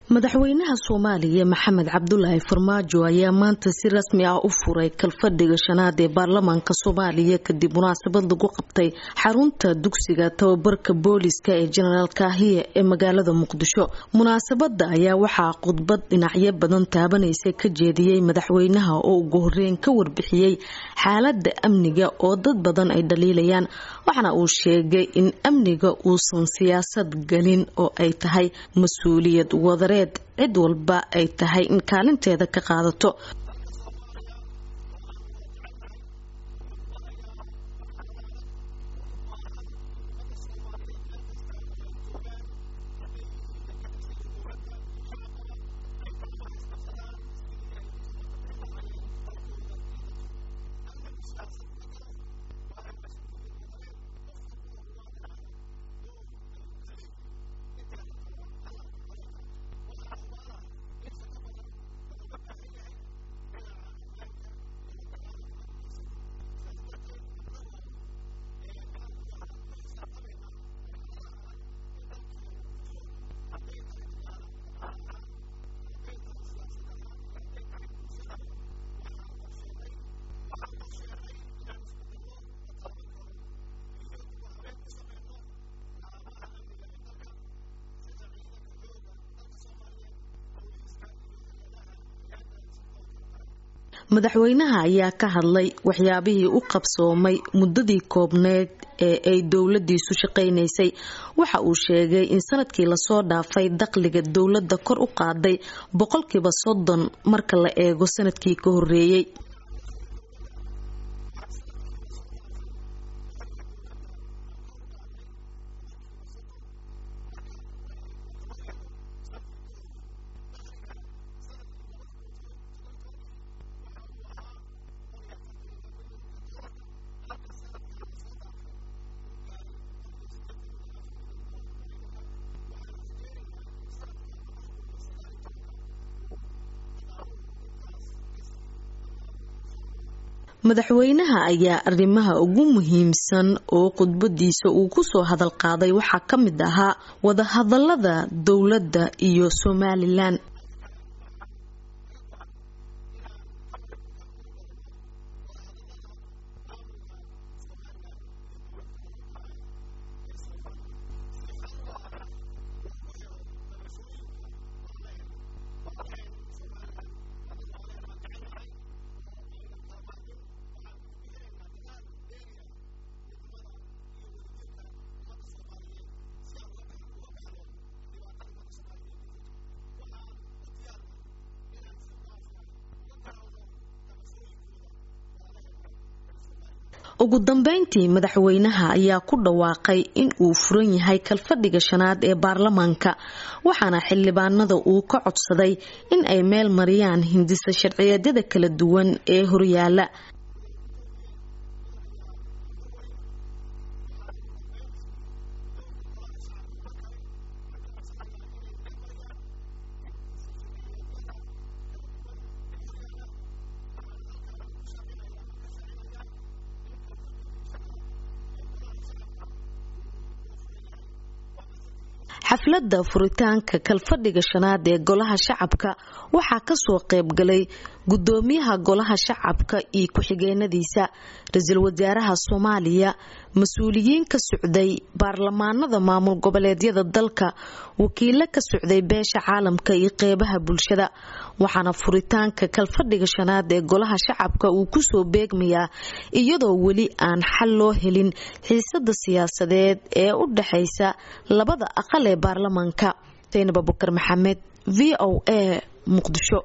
madaxweynaha soomaaliya maxamed cabdulaahi farmaajo ayaa maanta si rasmi ah u furay kalfadhiga shanaad ee baarlamaanka soomaaliya kadib munaasabad lagu qabtay xarunta dugsiga tababarka booliska ee jenaraal kaahiye ee magaalada muqdisho munaasabada ayaa waxaa khudbad dhinacyo badan taabanaysa ka jeediyey madaxweynaha oo ugu horeyn ka warbixiyey xaalada amniga oo dad badan ay dhaliilayaan waxaana uu sheegay in amniga uusan siyaasad gelin oo ay tahay mas-uuliyad wadare cid walba ay tahay in kaalinteeda ka qaadato madaxweynaha ayaa ka hadlay waxyaabihii u qabsoomay muddadii koobneed ee ay dowladiisu shaqaynaysay waxa uu sheegay in sanadkii lasoo dhaafay dakhliga dowladda kor u qaaday boqolkiiba soddon marka la eego sanadkii ka horeeyey madaxweynaha ayaa arrimaha ugu muhiimsan oo khudbadiisa uu kusoo hadal qaaday waxaa ka mid ahaa wadahadalada dowladda iyo somalilan ugu dambeyntii madaxweynaha ayaa ku dhawaaqay in uu furan yahay kalfadhiga shanaad ee baarlamaanka waxaana xildhibaanada uu ka codsaday in ay meel mariyaan hindisa sharciyeedyada kala duwan ee horyaala xafladda furitaanka kalfadhiga shanaad ee golaha shacabka waxaa kasoo qaybgalay gudoomiyaha golaha shacabka iyo ku-xigeenadiisa ra-iisul wasaaraha soomaaliya mas-uuliyiin ka socday baarlamaanada maamul goboleedyada dalka wakiilo ka socday beesha caalamka iyo qeybaha bulshada waxaana furitaanka kalfadhiga shanaad ee golaha shacabka uu kusoo beegmayaa iyadoo weli aan xal loo helin xiisada siyaasadeed ee u dhexaysa labada aqal ee baarlamaanka saynab abukar maxamed v o a muqdisho